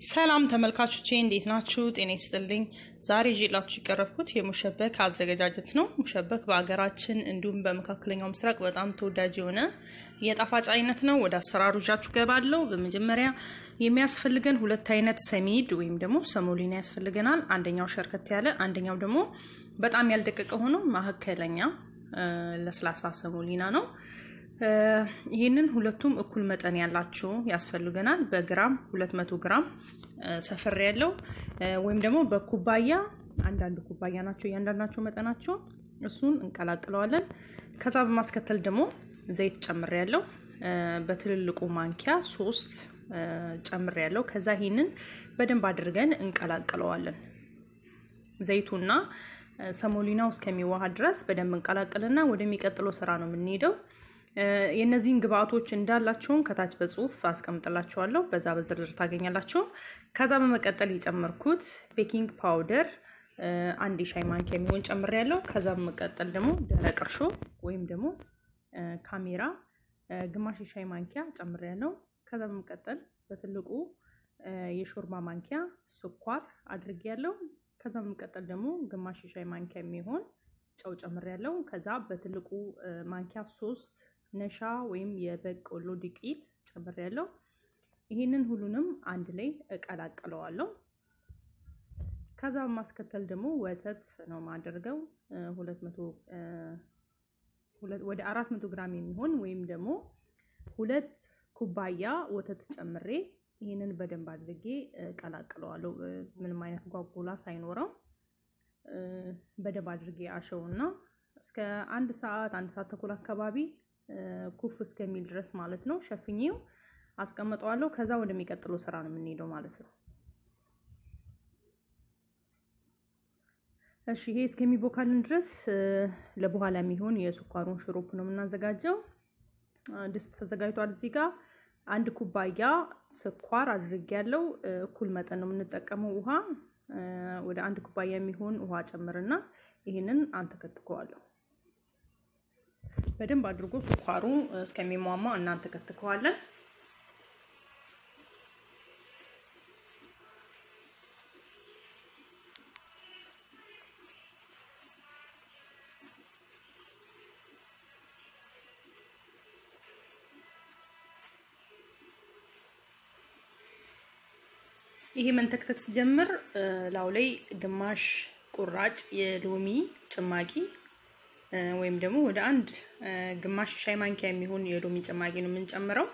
ሰላም ተመልካቾቼ እንዴት ናችሁ? ጤና ይስጥልኝ። ዛሬ ይዤላችሁ የቀረብኩት የሙሸበክ አዘገጃጀት ነው። ሙሸበክ በሀገራችን እንዲሁም በመካከለኛው ምስራቅ በጣም ተወዳጅ የሆነ የጣፋጭ አይነት ነው። ወደ አሰራሩ ይዣችሁ ገባለሁ። በመጀመሪያ የሚያስፈልገን ሁለት አይነት ሰሚድ ወይም ደግሞ ሰሞሊና ያስፈልገናል። አንደኛው ሸርከት ያለ፣ አንደኛው ደግሞ በጣም ያልደቀቀ ሆኖ መካከለኛ ለስላሳ ሰሞሊና ነው። ይህንን ሁለቱም እኩል መጠን ያላቸው ያስፈልገናል። በግራም 200 ግራም ሰፈር ያለው ወይም ደግሞ በኩባያ አንዳንድ ኩባያ ናቸው እያንዳንዳቸው መጠናቸው። እሱን እንቀላቅለዋለን። ከዛ በማስከተል ደግሞ ዘይት ጨምር ያለው በትልልቁ ማንኪያ ሶስት ጨምር ያለው። ከዛ ይህንን በደንብ አድርገን እንቀላቅለዋለን። ዘይቱና ሰሞሊናው እስከሚዋሃድ ድረስ በደንብ እንቀላቅልና ወደሚቀጥለው ስራ ነው የምንሄደው። የእነዚህን ግብአቶች እንዳላቸውም ከታች በጽሁፍ አስቀምጥላቸዋለሁ። በዛ በዝርዝር ታገኛላቸው። ከዛ በመቀጠል የጨመርኩት ቤኪንግ ፓውደር አንድ የሻይ ማንኪያ የሚሆን ጨምር ያለው። ከዛ በመቀጠል ደግሞ ደረቅ እርሾ ወይም ደግሞ ካሜራ ግማሽ የሻይ ማንኪያ ጨምር ያለው። ከዛ በመቀጠል በትልቁ የሾርባ ማንኪያ ስኳር አድርጌ ያለው። ከዛ በመቀጠል ደግሞ ግማሽ የሻይ ማንኪያ የሚሆን ጨው ጨምር ያለው። ከዛ በትልቁ ማንኪያ ሶስት ነሻ ወይም የበቆሎ ዱቄት ጨምር ያለው። ይህንን ሁሉንም አንድ ላይ እቀላቅለዋለሁ። ከዛ በማስከተል ደግሞ ወተት ነው ማደርገው ወደ አራት መቶ ግራም የሚሆን ወይም ደግሞ ሁለት ኩባያ ወተት ጨምሬ ይህንን በደንብ አድርጌ እቀላቅለዋለሁ። ምንም አይነት ጓጉላ ሳይኖረው በደንብ አድርጌ አሸውና እስከ አንድ ሰዓት አንድ ሰዓት ተኩል አካባቢ ኩፍ እስከሚል ድረስ ማለት ነው ሸፍኜው አስቀምጠዋለሁ። ከዛ ወደሚቀጥለው ስራ ነው የምንሄደው ማለት ነው። እሺ ይሄ እስከሚቦካልን ድረስ ለበኋላ የሚሆን የስኳሩን ሽሮፕ ነው የምናዘጋጀው። ድስት ተዘጋጅቷል። እዚህ ጋር አንድ ኩባያ ስኳር አድርጌያለሁ። እኩል መጠን ነው የምንጠቀመው ውሃ ወደ አንድ ኩባያ የሚሆን ውሃ ጨምርና ይህንን አንተከትከዋለሁ። በደንብ አድርጎ ስኳሩ እስከሚሟማ እናንተከትከዋለን። ይሄ መንተክተክ ሲጀምር ላው ላይ ግማሽ ቁራጭ የሎሚ ጭማቂ ወይም ደግሞ ወደ አንድ ግማሽ ሻይ ማንኪያ የሚሆን የሎሚ ጭማቂ ነው የምንጨምረው።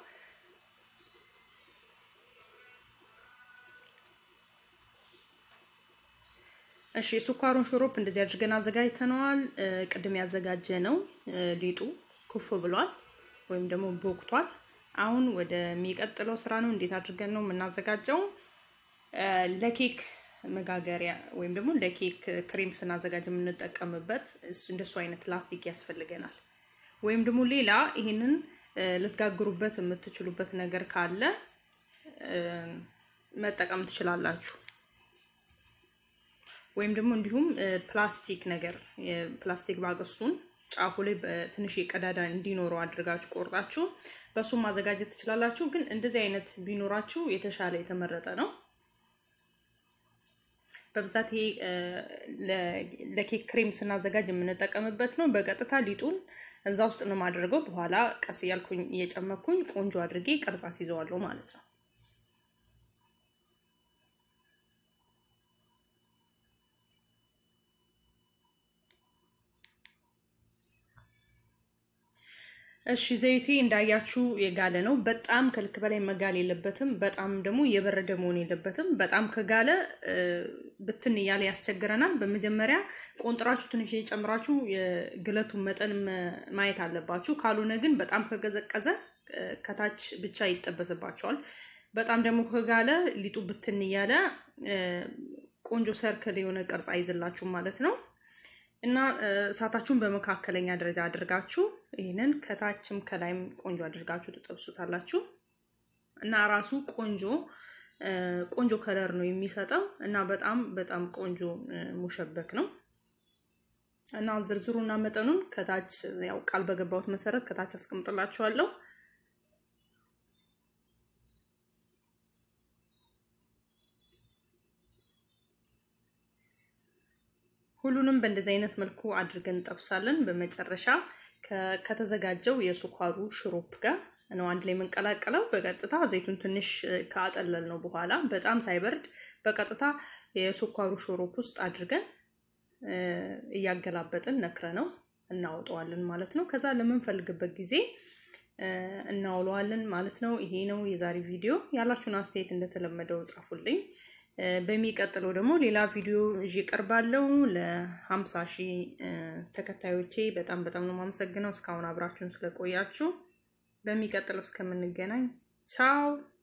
እሺ የስኳሩን ሽሮፕ እንደዚህ አድርገን አዘጋጅተነዋል። ቅድም ያዘጋጀ ነው ሊጡ ኩፍ ብሏል ወይም ደግሞ ቦክቷል። አሁን ወደሚቀጥለው ስራ ነው። እንዴት አድርገን ነው የምናዘጋጀው? ለኬክ መጋገሪያ ወይም ደግሞ ለኬክ ክሬም ስናዘጋጅ የምንጠቀምበት እንደሱ አይነት ላስቲክ ያስፈልገናል። ወይም ደግሞ ሌላ ይሄንን ልትጋግሩበት የምትችሉበት ነገር ካለ መጠቀም ትችላላችሁ። ወይም ደግሞ እንዲሁም ፕላስቲክ ነገር የፕላስቲክ ባገሱን ጫፉ ላይ ትንሽ ቀዳዳ እንዲኖረው አድርጋችሁ ቆርጣችሁ በሱም ማዘጋጀት ትችላላችሁ። ግን እንደዚህ አይነት ቢኖራችሁ የተሻለ የተመረጠ ነው። በብዛት ይሄ ለኬክ ክሬም ስናዘጋጅ የምንጠቀምበት ነው። በቀጥታ ሊጡን እዛ ውስጥ ነው የማደርገው። በኋላ ቀስ እያልኩኝ እየጨመኩኝ ቆንጆ አድርጌ ቅርጽ አስይዘዋለሁ ማለት ነው። እሺ ዘይቴ እንዳያችሁ የጋለ ነው። በጣም ከልክ በላይ መጋል የለበትም። በጣም ደግሞ የበረደ መሆን የለበትም። በጣም ከጋለ ብትን እያለ ያስቸግረናል። በመጀመሪያ ቆንጥራችሁ ትንሽ የጨምራችሁ የግለቱን መጠን ማየት አለባችሁ። ካልሆነ ግን በጣም ከገዘቀዘ ከታች ብቻ ይጠበስባቸዋል። በጣም ደግሞ ከጋለ ሊጡ ብትን እያለ ቆንጆ ሰርክል የሆነ ቅርጽ አይዝላችሁም ማለት ነው። እና እሳታችሁን በመካከለኛ ደረጃ አድርጋችሁ ይህንን ከታችም ከላይም ቆንጆ አድርጋችሁ ትጠብሱታላችሁ። እና ራሱ ቆንጆ ቆንጆ ከለር ነው የሚሰጠው እና በጣም በጣም ቆንጆ ሙሸበክ ነው። እና ዝርዝሩና መጠኑን ከታች ያው ቃል በገባሁት መሰረት ከታች አስቀምጥላችኋለሁ። ሁሉንም በእንደዚህ አይነት መልኩ አድርገን እንጠብሳለን። በመጨረሻ ከተዘጋጀው የስኳሩ ሽሮፕ ጋር ነው አንድ ላይ የምንቀላቀለው። በቀጥታ ዘይቱን ትንሽ ካጠለል ነው በኋላ በጣም ሳይበርድ በቀጥታ የስኳሩ ሽሮፕ ውስጥ አድርገን እያገላበጥን ነክረ ነው እናወጣዋለን ማለት ነው። ከዛ ለምንፈልግበት ጊዜ እናውለዋለን ማለት ነው። ይሄ ነው የዛሬ ቪዲዮ። ያላችሁን አስተያየት እንደተለመደው ጻፉልኝ። በሚቀጥለው ደግሞ ሌላ ቪዲዮ ይዤ እቀርባለሁ። ለሀምሳ ሺህ ተከታዮቼ በጣም በጣም ነው የማመሰግነው እስካሁን አብራችሁን ስለቆያችሁ። በሚቀጥለው እስከምንገናኝ ቻው።